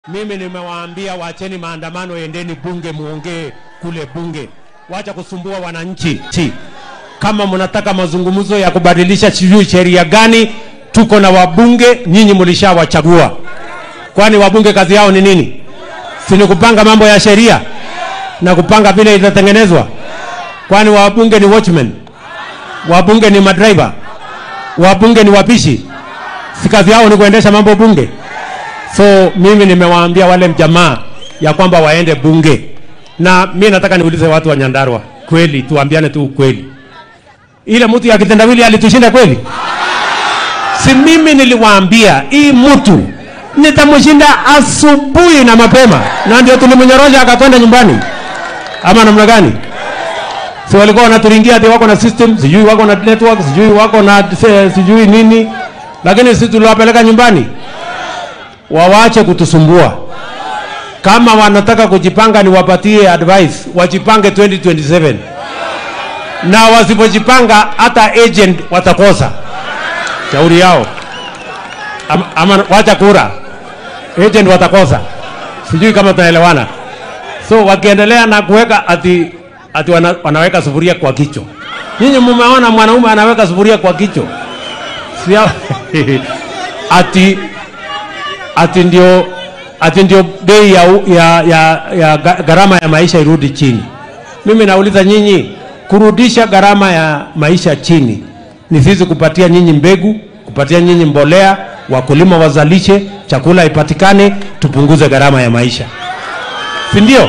Mimi nimewaambia wacheni maandamano, endeni bunge, muongee kule bunge, wacha kusumbua wananchi. Chi. Kama mnataka mazungumzo ya kubadilisha sijui sheria gani, tuko na wabunge, nyinyi mlishawachagua. Kwani wabunge kazi yao ni nini? Si ni kupanga mambo ya sheria na kupanga vile itatengenezwa? Kwani wabunge ni watchmen? Wabunge ni madriver? Wabunge ni wapishi? Si kazi yao ni kuendesha mambo bunge? So mimi nimewaambia wale jamaa ya kwamba waende bunge, na mi nataka niulize watu wa Nyandarua, kweli tuambiane tu ukweli, ile mtu ya kitendawili alitushinda kweli? Si mimi niliwaambia hii mtu nitamshinda asubuhi na mapema, na ndio tulimnyorosha akakwenda nyumbani, ama namna gani? Si walikuwa wanaturingia ati wako na system, sijui wako na network, sijui wako na se- sijui nini, lakini sisi tuliwapeleka nyumbani wawache kutusumbua. Kama wanataka kujipanga, niwapatie advice, wajipange 2027 na wasipojipanga, hata agent watakosa. Shauri yao ama, ama wacha kura, agent watakosa. Sijui kama tunaelewana. So wakiendelea na kuweka ati, ati wana, wanaweka sufuria kwa kichwa. Nyinyi mmeona mwanaume anaweka sufuria kwa kichwa, Sia, ati ati ndio ati ndio bei ya, ya, ya, ya ga- gharama ya maisha irudi chini. Mimi nauliza nyinyi, kurudisha gharama ya maisha chini ni sisi kupatia nyinyi mbegu, kupatia nyinyi mbolea, wakulima wazalishe, chakula ipatikane, tupunguze gharama ya maisha, si ndio?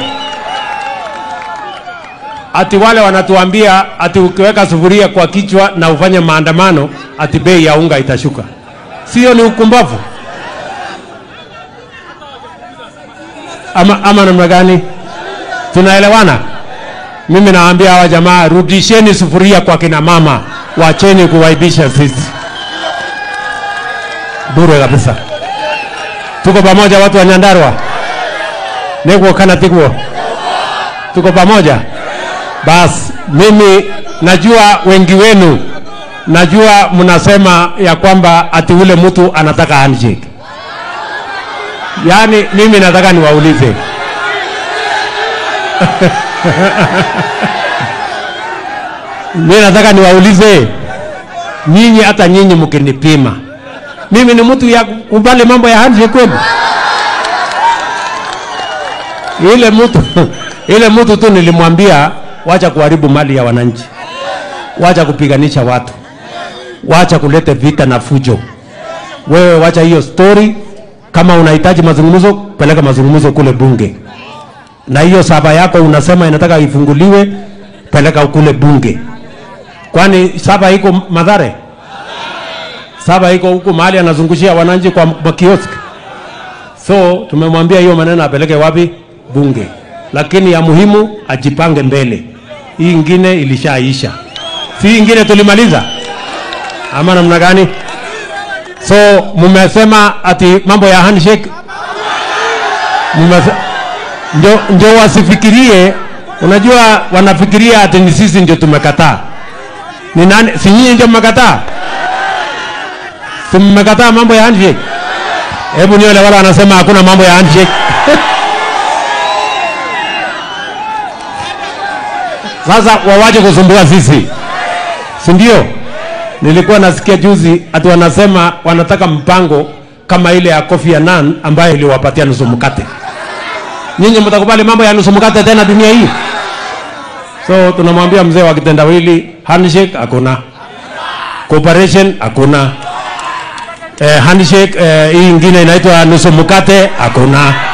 Ati wale wanatuambia ati ukiweka sufuria kwa kichwa na ufanye maandamano, ati bei ya unga itashuka. Sio ni ukumbavu? ama, ama namna gani? Tunaelewana? Mimi nawaambia hawa jamaa, rudisheni sufuria kwa kina mama, wacheni kuwaibisha sisi bure kabisa. Tuko pamoja, watu wa Nyandarua, niguo kana tiguo, tuko pamoja. Bas, mimi najua wengi wenu, najua mnasema ya kwamba ati ule mtu anataka handshake. Yaani mimi nataka niwaulize mimi nataka niwaulize nyinyi, hata nyinyi mkinipima, mimi ni mtu ya kubali mambo ya handshake kweli? Ile mtu ile mtu tu nilimwambia, wacha kuharibu mali ya wananchi, wacha kupiganisha watu, wacha kuleta vita na fujo. Wewe wacha hiyo story kama unahitaji mazungumzo, peleka mazungumzo kule bunge, na hiyo saba yako unasema inataka ifunguliwe, peleka kule bunge. Kwani saba iko Madhare? Saba iko huku mahali anazungushia wananchi kwa makioski. So tumemwambia hiyo maneno apeleke wapi? Bunge. Lakini ya muhimu ajipange mbele. Hii ingine ilishaisha, si hii ingine tulimaliza ama namna gani? So mumesema ati mambo ya handshake mumese, ndio, ndio wasifikirie. Unajua wanafikiria ati ni sisi ndio tumekataa. Ni nani? Si nyinyi ndio mmekataa? Si mmekataa mambo ya handshake? Hebu nione wale wanasema hakuna mambo ya handshake. Sasa wawache kusumbua sisi, si ndio? Nilikuwa nasikia juzi ati wanasema wanataka mpango kama ile ya Kofi Annan ambayo iliwapatia nusu mkate. Nyinyi mtakubali mambo ya nusu mkate tena dunia hii? So tunamwambia mzee wa kitendawili, handshake hakuna, cooperation hakuna, eh, handshake eh, hii ingine inaitwa nusu mkate hakuna.